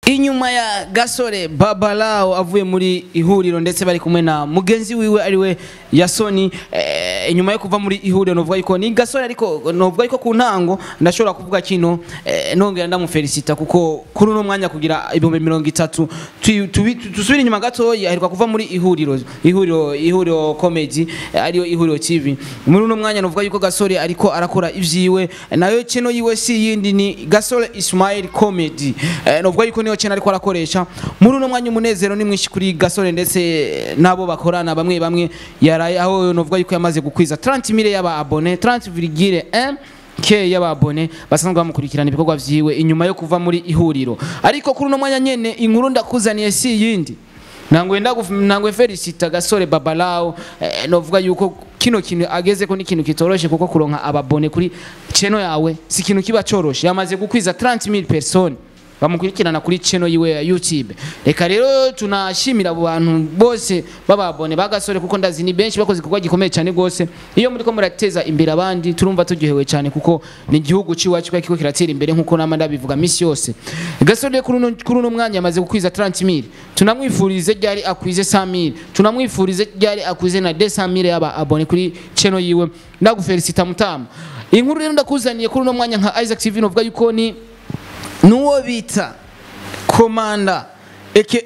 inyuma ya gasore babalao avuye muri ihuriro ndetse bari kumwe na mugenzi wiwe ariwe yasoni eh, inyuma yo kuva muri ihuriro novuga yuko ni gasore ariko novuga yuko ku ntango ndashobora kuvuga kino eh, nongera ndamufelicita kuko kuri uno mwanya kugira ibihumbi mirongo itatu twi- tubi- tusubire inyuma gatoya aheruka kuva muri ihuriro ihuriro ihuriro comedy eh, ariyo ihuriro tv muri uno mwanya novuga yuko gasore ariko arakora ivyiwe nayo kino yiwe si yindi ni gasore ismail comedy eh, novuga yuko niyo channel ariko arakoresha muri uno mwanya umunezero ni mwinshi kuri gasore ndetse nabo bakorana bamwe bamwe yaraye aho novuga yuko yamaze gukwiza 30 mille y'aba abone 30,1 ke y'ababone basanzwe bamukurikirana ibikorwa vyiwe inyuma yo kuva muri ihuriro ariko kuri uno mwanya nyene inkuru ndakuzaniye si yindi nangwe ndaguf nangwe felicita gasore babalao eh, novuga yuko kino kintu ageze ko ni ikintu kitoroshe kuko kuronka ababone kuri cheno yawe si ikintu kiba coroshe yamaze gukwiza 30000 personnes bamukurikirana kuri channel yiwe ya YouTube reka rero tunashimira abo bantu bose bababone bagasore kuko ndazi ni benshi bakoze igikorwa gikomeye cyane gose iyo muri ko murateza imbere abandi turumva turyohewe cyane kuko ni igihugu ciwacu kwa kiko kiratera imbere nkuko nama ndabivuga misi yose gasore kuri uno kuri uno mwanya amaze gukwiza 30000 tunamwifurize ryari akwize 100000 tunamwifurize ryari akwize na 200000 yaba abone kuri channel yiwe ndagufelicita mutama inkuru rero ndakuzaniye kuri uno mwanya nka Isaac TV novuga yuko ni nuwo bita komanda aka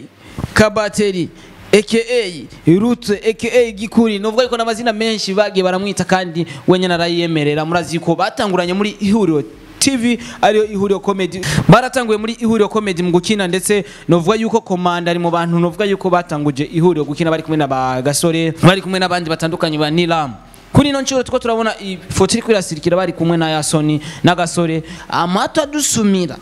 kabateri aka rute aka gikuri novuga yuko n'amazina menshi bagiye baramwita kandi wenyine arayiyemerera murazi ko batanguranye muri ihuriro TV ariyo ihuriro comedy baratanguye muri ihuriro comedy mu gukina ndetse novuga yuko komanda ari mu bantu novuga yuko batanguje ihuriro gukina bari kumwe na ba gasore bari kumwe n'abandi batandukanye ba Nilam kuri ino nshuro tuko turabona ifoto iri kwirasirikira bari kumwe na Yasoni n'agasore amato adusumira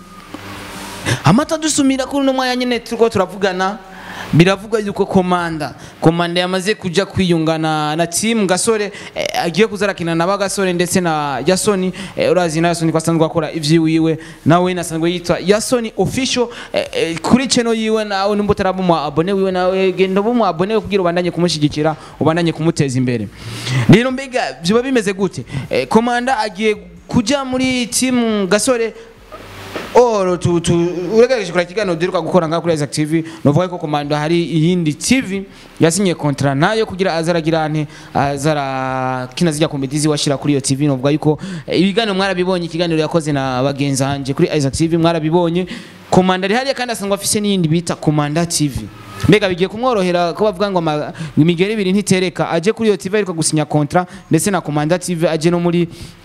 amata dusumira kuri uno mwanya nyine turiko turavugana biravugwa yuko komanda komanda yamaze kuja kwiyungana na team gasore eh, agiye kuzarakina na bagasore ndetse na yasoni eh, urazi na yasoni kwasanzwe akora ivyiwiwe nawe nasanzwe yitwa yasoni official eh, eh, kuri channel yiwe nawe nimba utaraba mu abone wiwe nawe genda ubu mu abone we kugira ubandanye kumushigikira ubandanye kumuteza imbere rero mbega biba bimeze gute eh, komanda agiye kuja muri team gasore oro tu tu uregereje kura kiganiro duheruka gukora ngaha kuri Isaac TV novuga ko komando hari iyindi TV yasinye kontra nayo kugira azaragira ante azara kina zijya komedizi washira kuri iyo TV novuga yuko eh, ibiganiro mwarabibonye ikiganiro yakoze na bagenzi hanje kuri Isaac TV mwarabibonye komanda ari hariya kandi asangwa afise n'iyindi bita komanda TV mbega bigiye kumworohera ko bavuga ngo ama- imigeri ibiri ntitereka aje kuri iyo TV ariko gusinya kontra ndetse na komanda TV aje no muri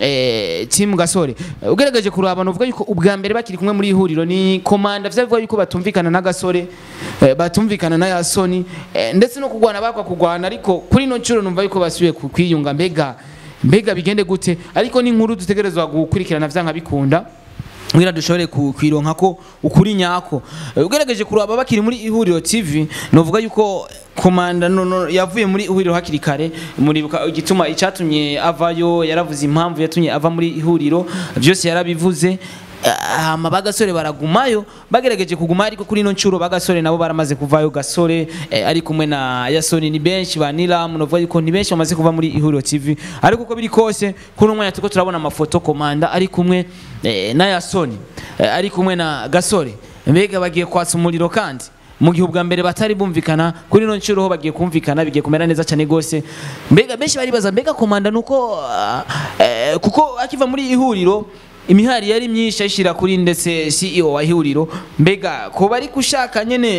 eh, team gasore Eh, ugerageje kuraba novuga yuko ubwa mbere bakiri kumwe muri ihuriro ni komanda vyavuga yuko batumvikana na gasore eh, batumvikana na yasoni eh, ndetse no kugwana bakwa kugwana ariko kuri ino nshuro numva yuko basubiye ku- kwiyunga mbega mbega bigende gute ariko ni inkuru dutegerezwa gukurikirana vyanka bikunda kugira dushobore ku- kwironka ko ukuri nyako Eh, ugerageje kuraba bakiri muri ihuriro tv novuga yuko komanda no, no, yavuye muri ihuriro hakiri kare muribuka igituma icyatumye avayo yaravuze impamvu yatumye ava muri ihuriro byose yarabivuze hama bagasore baragumayo bagerageje kuguma ariko kuri ino nshuro bagasore nabo baramaze kuvayo gasore eh, ari kumwe na yasoni ni benshi ba nilam novuga yuko ni benshi bamaze kuva muri ihuriro tv ariko uko biri kose kuri uno mwanya turiko turabona amafoto komanda ari kumwe eh, na yasoni eh, ari kumwe na gasore mbega bagiye kwatsa umuriro kandi mu gihe ubwa mbere batari bumvikana kuri ino nshuro ho bagiye kumvikana bigiye kumera neza cyane gose mbega benshi baribaza mbega komanda nuko ah, eh, kuko akiva muri ihuriro imihari yari myinshi ayishyira kuri ndetse CEO wa ihuriro mbega ko bari gushaka nyene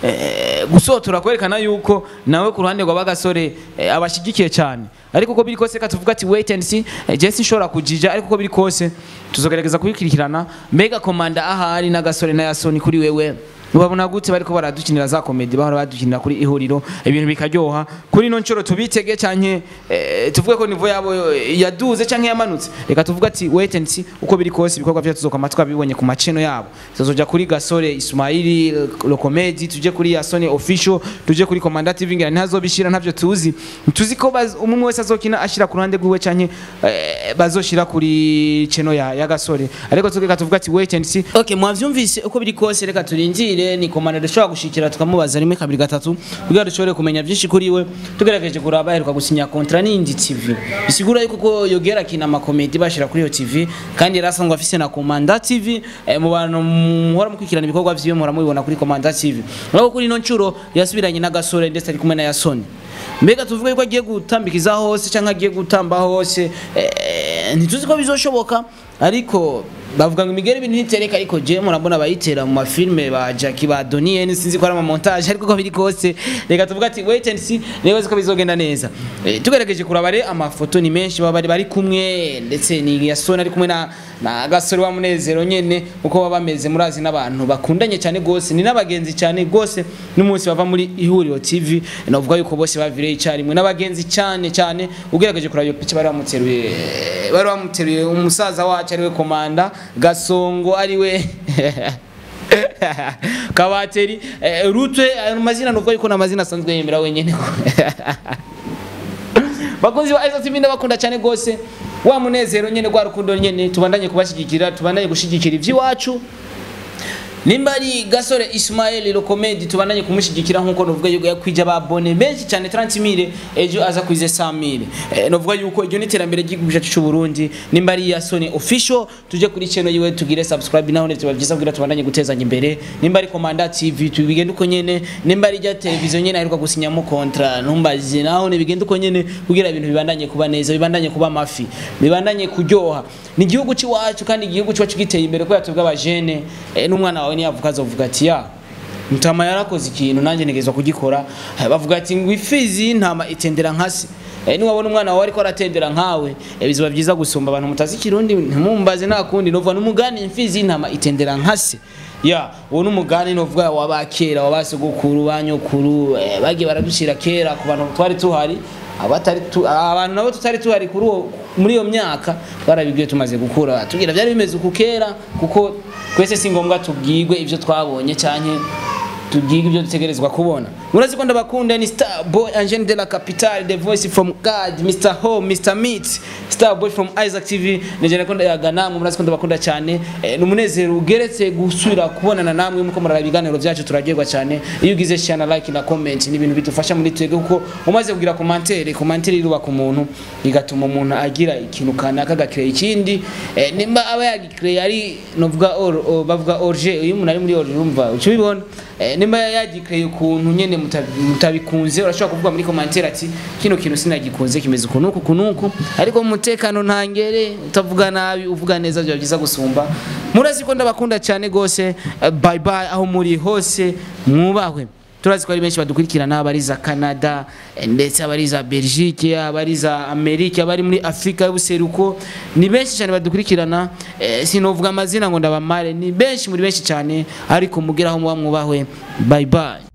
eh, gusotora kwerekana yuko nawe ku ruhande rwa bagasore eh, abashyigikiye cyane ariko uko biri kose reka tuvuga ati wait and see eh, je sinshobora kujija ariko uko biri kose tuzogerageza kubikurikirana mbega komanda ahari n'agasore na yasoni kuri wewe ubabona gute bariko baradukinira za komedi bahora badukinira kuri ihuriro ibintu bikaryoha kuri ino nshuro tubitege canke eh, tuvuge ko nivo yabo yaduze canke yamanutse reka tuvuge ati wait and see uko biri kose ibikorwa vyacu tuzokwama twabibonye ku maceno yabo tuzoja kuri gasore ismaili lo comedy tuje kuri yasoni official tuje kuri komanda tv ngira ntazobishira ntavyo tuzi tuzi ko baz- umwe wese azokina ashira ku ruhande rwiwe canke eh, bazoshira kuri cheno ya, ya gasore ariko tugeka tuvuga ati wait and see okay mwavyumvise uko biri kose reka turindire tumushikire ni komanda dushobora gushikira tukamubaza rimwe kabiri gatatu kugira dushobore kumenya byinshi kuri we tugerageje kuraba aheruka gusinya kontra n'indi TV bisigura yuko ko yogera kina amakomedi bashira kuri iyo TV kandi yari asanzwe afise na komanda TV eh, mu bantu muhora mukurikirana ibikorwa vyiwe muhora mubibona kuri komanda TV urabona kuri ino ncuro yasubiranye n'agasore ndetse ari kumwe na Yasoni mbega tuvuge yuko agiye gutambikiza hose cyangwa agiye gutamba hose eh, ntituzi ko bizoshoboka ariko bavuga ngo imigeri ibintu ntitereka ariko je murabona bayitera mu mafilme ba Jackie ba Donnie sinzi ko ari ama montage ariko ko biri kose reka tuvuga ati wait and see niba ko bizogenda neza e, tugerageje kurabare amafoto ni menshi baba bari bari kumwe ndetse ni Yasoni ari kumwe na na gasore wa munezero nyene uko baba bameze murazi n'abantu bakundanye cyane gose ni n'abagenzi cyane gose n'umunsi bava muri ihuriro TV navuga yuko bose bavireye icyarimwe n'abagenzi cyane cyane ugerageje kuraba iyo pice bari bamuteruye bari bamuteruye umusaza wacu ariwe komanda gasongo ariwe kabateri eh, rutwe ayo mazina nuvuga yuko n'amazina asanzwe yemera wenyene bakunzi ba Isaac TV ndabakunda cyane gose wa munezero nyene gwa rukundo nyene tubandanye kubashigikira tubandanye gushigikira ivy'iwacu nimba ari gasore Ismael Lokomedi tubandanye kumushigikira nkuko novuga yuko yakwije ababone benshi cyane 30000 ejo aza kwize 100000 e, novuga yuko iryo niterambere ry'igihugu cyacu cy'u Burundi nimba ari ya Sony official tuje kuri channel yiwe tugire subscribe naho ndetse bavyiza kugira tubandanye gutezanya imbere nimba ari Komanda TV tubigenda uko nyene nimba ari rya televiziyo nyene aheruka gusinyamo kontra ntumbaze naho ne bigenda uko nyene kugira ibintu bibandanye kuba neza bibandanye kuba mafi bibandanye kuryoha ni igihugu cy'iwacu kandi igihugu cyacu giteye imbere ko yatubwa abajene e, n'umwana wawe niyavuka azovuga ati ya mutama yarakoze ikintu nanjye ntegezwa kugikora bavuga ati ngo ifizi y'intama itendera nkasi e, niwabona umwana wawe ariko aratendera nkawe e, bizoba byiza gusumba abantu mutazi ikirundi ntimumbaze nta kundi novuga n'umugani imfizi y'intama itendera nkasi ya uwo n'umugani novuga wabakera wabasogokuru banyokuru e, bagiye baradushira kera ku bantu twari tuhari abatari abantu nabo tutari tuhari kuri uwo muri iyo myaka twarabibwiye tumaze gukura tugira byari bimeze uku kera kuko twese si ngombwa tubwirwe ibyo twabonye cyane tubwirwe ibyo dutegerezwa kubona murazi ko ndabakunda ni star boy angene de la capitale the voice from god mr home mr meat star boy from isaac tv nigera ko ndayaga namwe murazi ko ndabakunda cyane e, ni umunezero ugeretse gusubira kubonana namwe muko murara ibiganiro byacu turaryoherwa cyane iyo ugize share na like na comment ni ibintu bidufasha muri twebwe kuko umaze kugira commentaire commentaire irubaka umuntu bigatuma umuntu agira ikintu kanaka agakira ikindi e, nimba aba yagikire ari novuga or, or bavuga orge uyu umuntu ari muri orge urumva uco bibona e, nimba yagikire ukuntu nyene mutabikunze urashobora kuvuga muri commentaire ati kino kintu sinagikunze kimeze ukunuku kunuku ariko mu mutekano ntangere utavuga nabi uvuga neza byo byiza gusumba murazi ko ndabakunda cyane gose bye bye aho muri hose mwubahwe turazi ko ari benshi badukurikirana abari za Canada ndetse abari za Belgique abari za Amerika abari muri Afrika y'ubuseruko ni benshi cyane badukurikirana eh, sinovuga amazina ngo ndabamare ni benshi muri benshi cyane ariko mugeraho muba mwubahwe bye bye